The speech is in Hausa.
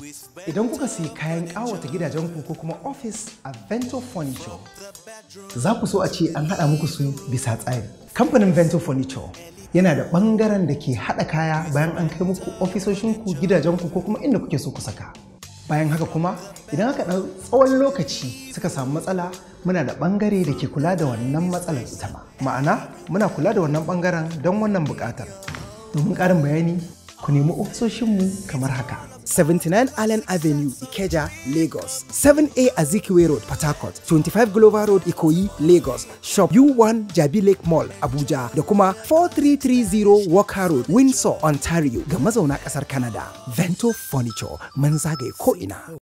Idan kuka siyi kayan ƙawata gidajenku ko kuma office a Vento Furniture, za ku so a ce an haɗa muku su bisa tsari. Kamfanin Vento Furniture yana da ɓangaren da ke haɗa kaya bayan an kai muku ofisoshinku, gidajenku ko kuma inda kuke so ku saka. Bayan haka kuma, idan aka ɗau tsawon lokaci suka samu matsala, muna da ɓangare da ke kula da wannan matsalar ita ma. Ma'ana, muna kula da wannan ɓangaren don wannan buƙatar. Domin ƙarin bayani, ku nemi ofisoshinmu kamar haka. 79 Allen Avenue, Ikeja, Lagos. 7A Azikiwe Road, Port Harcourt. 25 Glover Road, Ikoyi, Lagos. Shop U1 Jabi Lake Mall, Abuja. Da kuma 4330 Walker Road, Windsor, Ontario. Ga mazauna ƙasar Canada. Vento Furniture, mun zagaye ko'ina.